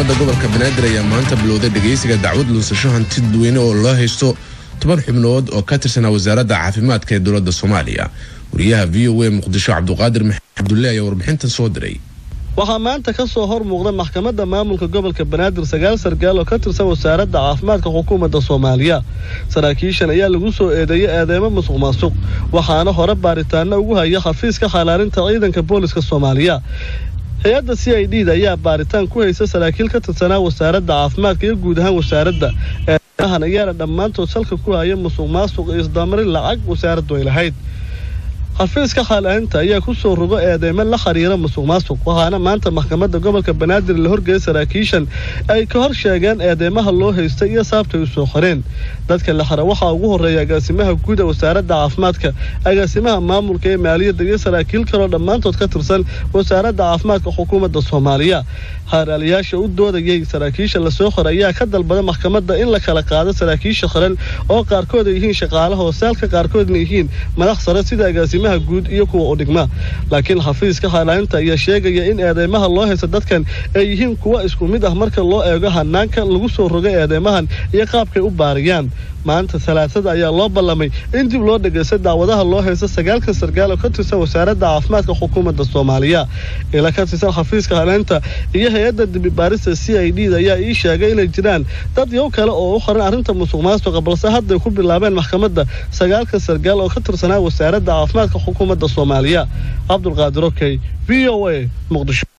maxkamadda gobolka banaadir ayaa maanta bilowday dhegaysiga dacwad lunsasho hanti dadweyne oo loo haysto toban xubnood oo ka tirsanaa wasaaradda caafimaadka ee dowladda soomaaliya wariyaha v o a muqdisho cabduqaadir maxamed cabdulle ayaa warbixintan soo diray waxaa maanta ka soo hor muuqda maxkamadda maamulka gobolka banaadir sagaal sargaal oo ka tirsan wasaaradda caafimaadka xukuumadda soomaaliya saraakiishan ayaa lagu soo eedeeyey eedeymo musuq maasuq waxaana hore baaritaano ugu haya xafiiska xalaalinta ciidanka booliska soomaaliya hay-adda c i d da ayaa baaritaan ku haysa saraakiil ka tirsanaa wasaaradda caafimaadka iyo guud ahaan wasaaradda eedeymahan ayaana dhammaantood salka ku haya musuq maasuq iyo isdamarin lacag wasaaraddu ay lahayd xafiiska xaalaalinta ayaa ku soo rogo eedeymo la xiriira musuq maasuq waxaana maanta maxkamadda gobolka banaadir la horgeeyay saraakiishan ay ka hor sheegeen eedeymaha loo haystay iyo saabtay u soo qoreen dadka la xira waxaa ugu horreeya agaasimaha guud ee wasaaradda caafimaadka agaasimaha maamulka ee maaliyadda iyo saraakiil kaloo dhammaantood ka tirsan wasaaradda caafimaadka xukuumadda soomaaliya haaraaliyaasha u doodayay saraakiisha lasoo qoray ayaa ka dalbada maxkamadda in la kala qaado saraakiisha xiran oo qaarkood ay yihiin shaqaalaha hoosaalka qaarkoodna yihiin madax sare sida agaasimaha guud iyo kuwa u dhigma laakiin xafiiska xaalaalinta ayaa sheegaya in eedeymaha loo haysta dadkan ay yihiin kuwa isku mid ah marka loo eego hanaanka lagu soo rogay eedeymahan iyo qaabkay u baariyaan maanta talaasada ayaa loo ballamay in dib loo dhegaysta daawadaha loo haysta sagaalkan sargaal oo ka tirsan wasaaradda caafimaadka xukuumadda soomaaliya ila ka tirsan xafiiska haleenta iyo hay-adda dibibaarista c i d da ayaa ii sheegay inay jiraan dad yow kale oo u qoran arrinta musuq maasuqa balse hadday ku bilaabeen maxkamadda sagaalkan sargaal oo ka tirsanaa wasaaradda caafimaadka xukuumadda soomaaliya cabdulqaadir okey v o a muqdisho